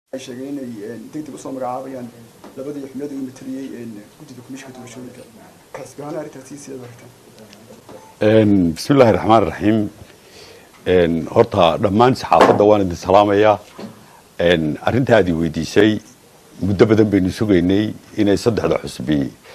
ay sheegeen inay degdeg usoo magacaabayaan labadii xubnada uu mataliyey guddida komishinka doorashooyinka xisbi ahaan arrintaasi sidaad aragtaan bismi illaahi raxmaan raxiim horta dhammaan saxaafadda waan idin salaamayaa arrinta aad i weydiisay muddo badan baynu sugaynay inay saddexda xusbi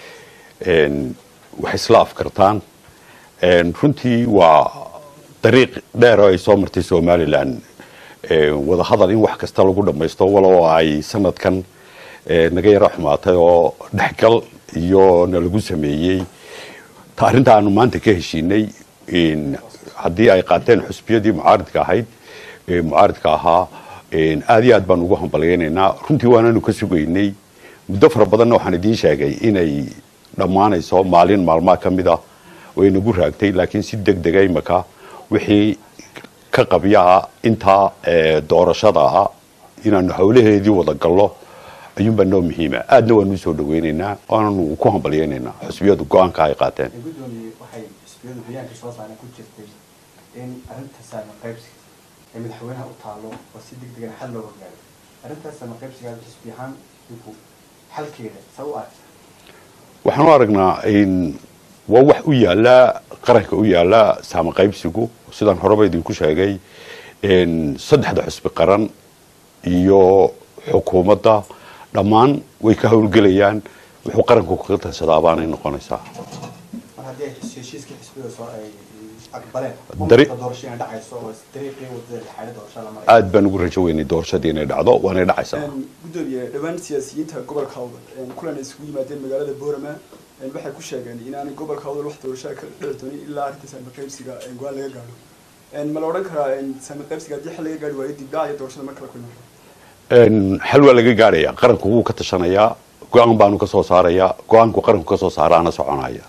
wax isla afkartaan runtii waa dariiq dheer oo ay soo martay somalilan wadahadal in wax kasta lagu dhammaysto walow ay sanadkan naga yaro xumaatay oo dhexgal iyo na lagu sameeyey ta arrinta aanu maanta ka heshiinay haddii ay qaateen xusbiyadii mucaaridka ahayd mucaaridka ahaa aad iyo aad baan ugu hambalyaynaynaa runtii waananu ka sugaynay muddo fara badanna waxaan idiin sheegay inay dhammaanayso maalin maalmaha ka mid ah way nagu raagtay laakiin si deg dega imaka wixii ka qabyaa intaa doorashada ah inaanu hawlaheedii wada gallo ayuunbaa noo muhiima aadna waanu usoo dhaweynaynaa waananu ku hambalyaynaynaa xusbiyadu go-aanka ay qaateen gudoomiye waxay xisbiyadu bayaanka soo saareen ku jirtay in arrinta saama qaybsiga ee madaxweynaha u taalo oo si deg degan xal looga gaaro arrintaas saama qaybsiga xisbi ahaan inku xalkeeda saa u aragta waxaan u aragnaa waa wax u yaala qaranka u yaala saama qaybsigu sidaan horeba idinku sheegay saddexda xusbi qaran iyo xukuumadda dhammaan way ka howlgelayaan wuxuu qaranku kaga tansadaa baanay noqonaysaa mar haddii ay heshiiskii xisbiyada soo ay aqbaleen Dari- ummadda doorasho inay dhacayso oo dariiqii wadada lixaadda doorashada la marayo aad baan ugu rajo weynay doorashadii inay dhacdo waanay dhacaysaa gudoomiye dhowaan siyaasiyiinta gobolka awdal kulan ay isugu yimaadeen magaalada boorama waxay ku sheegeen inaanay gobolka awdal wax doorashada ka dhici doonin ilaa arrinta saami qaybsiga go-aan laga gaadho ma la odhan karaa saami qaybsiga haddii xal laga gaari waayo dibdhac iyo doorashada mar kale ku imaan xal waa laga gaaraya qaranku wuu ka tashanayaa go-aan baanu ka soo saarayaa go-aanku qaranku ka soo saaraana soconaya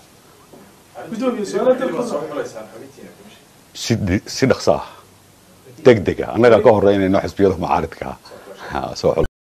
si si dhaqso ah deg deg ah annagaa ka horeynayno xisbiyada mucaaridka ah soo xul